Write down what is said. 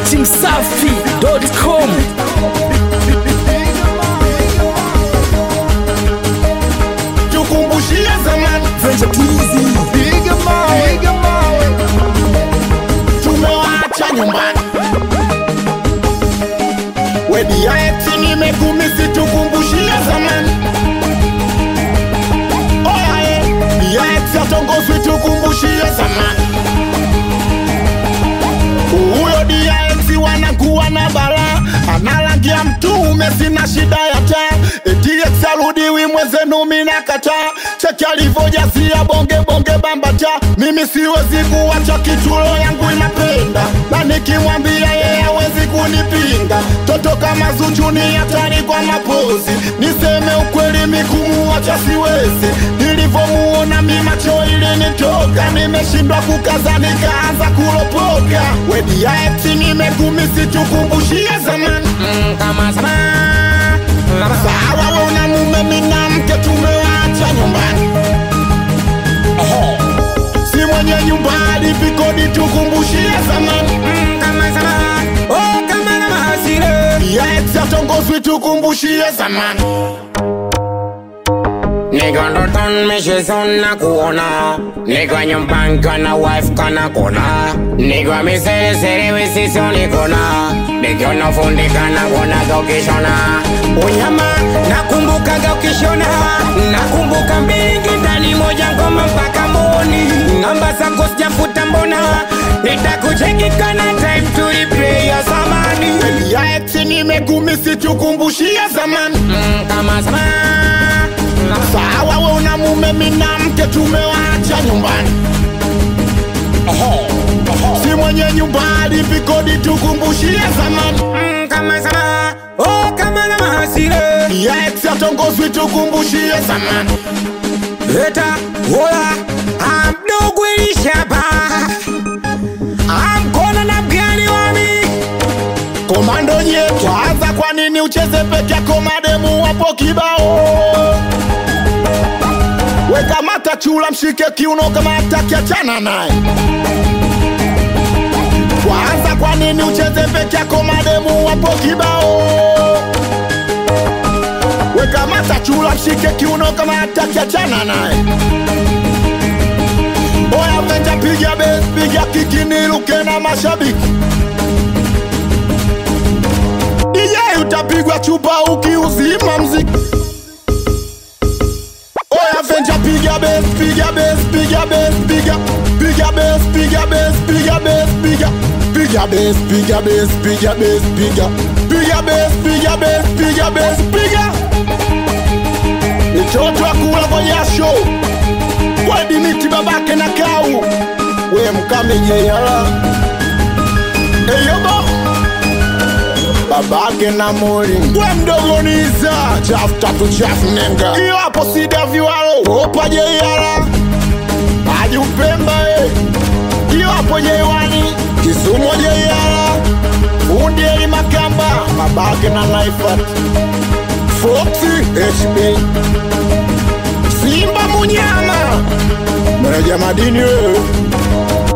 Dati Msafi.com tukumbushie zamani Venja Twizy piga mawe tumewaacha nyumbani wediaeti nimekumisi tukumbushie zamani oyae diaeti atongozwi tukumbushie zamani huyo diaeti wanakuwa na bala analangia mtume sina shida ya taa etiex arudiwi mwenzenu mina kataa cheki alivyojazia bonge bonge bambata mimi siwezi kuwacha kitulo yangu inapenda na nikimwambia yeye hawezi kunipinga toto kama Zuchu ni hatari kwa mapozi niseme ukweli mikumuwacha siwezi nilivyomuona mi macho ilinitoka nimeshindwa kukaza nikaanza kulopoka wediaeti nimekumisi tukumbushie zamani Mm, kama sama sawa we una mume mina mke tumewacha nyumbani si mwenye nyumba alivikodi tukumbushie zamani Mm, kama sama oh kama na mahasire yaeti atongozwi tukumbushie zamani Niko ndotoni mishizoni na kuona Niko nyumbani kana wife kana kona Niko miseresere wisisoni kona Nikiona fundi kana kuonaga ukishona Unyama nakumbukaga ukishona Nakumbuka mbingi ndani moja ngoma mpaka mboni Namba zako sijafuta mbona Nitakucheki kana time to replay ya zamani yaeti nimekumisi tukumbushie zamani Mm, Kama sama sawa we una mume mina mke tumewacha nyumbani si mwenye nyumba alivikodi tukumbushie zamani Mm, kama sama oh kama na mahasire yaeti atongozwi tukumbushie zamani Eta wola amdogo ilishaba amkona na mgani wami komando nye kwanza kwa nini ucheze peke yako mademu wapo kibao weka mata chula mshike kiuno kama ataki achana naye kwanza kwa nini ucheze peke yako mademu wapo kibao weka mata chula mshike kiuno kama ataki achana naye oya venja piga bes piga kikini luke na mashabiki DJ utapigwa chupa ukiuzima mziki Oya venja piga bes piga bes piga bes piga piga bes piga bes piga bes piga piga bes piga bes piga bes piga piga bes piga bes piga bes piga Mitoto akula kwa jasho Wedi miti babake na kau We mkame yala Eyobo babake na mori we mdogo niza chafu tatu chafu nenga iyo hapo sida viwalo opa jeiara aji upemba e iyo hapo jeiwani kisumo jeiara fundi eli makamba babake na naifat foxi hb simba munyama meneja madini wewe